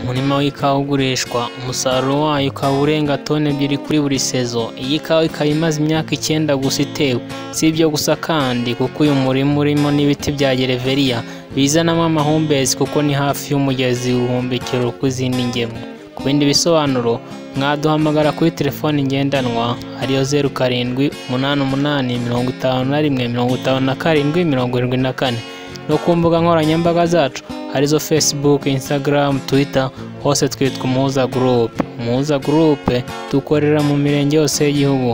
umurima w'ikawa ugurishwa umusaruro wayo ukaba urenga toni ebyiri kuri buri sezo iyi kawa ikaba imaze imyaka icyenda gusa itewe si ibyo gusa kandi kuko uyu murima urimo n'ibiti bya gereveriya bizanamo amahumbezi kuko ni hafi y'umugezi ubuhumbikiro kw'izindi ngemwe ku bindi bisobanuro mwaduhamagara kuri telefoni ngendanwa ariyo zeru karindwi umunani umunani mirongo itanu na rimwe mirongo itanu na karindwi mirongo irindwi na kane no ku mbuga nkoranyambaga zacu arizo facebook instagram twitter hose twitwa umuhuza gurupe umuhuza gurupe dukorera mu mirenge yose y'igihugu